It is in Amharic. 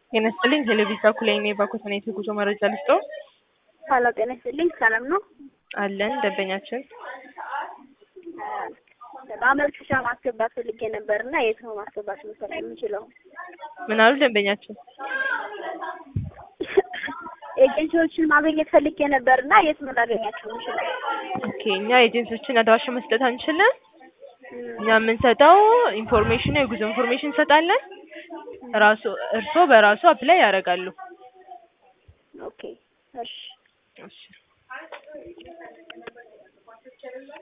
ጤና ይስጥልኝ ቴሌቪዥን ኩለኔ ባኮተኔ የጉዞ መረጃ ልስጠው። ሀሎ ጤና ይስጥልኝ ሰላም ነው? አለን ደንበኛችን ማመልከቻ ማስገባት ፈልጌ ነበር እና የት ነው ማስገባት መሰለኝ የምችለው? ምን አሉ ደንበኛችን? ኤጀንሲዎችን ማግኘት ፈልጌ ነበር እና የት ነው ላገኛቸው የምችለው? ኦኬ እኛ ኤጀንሲዎችን አድራሻ መስጠት አንችልም። እኛ የምንሰጠው ኢንፎርሜሽን ነው፣ የጉዞ ኢንፎርሜሽን እንሰጣለን። ራሱ እርስዎ በራሱ አፕላይ ያደርጋሉ። ኦኬ እሺ እሺ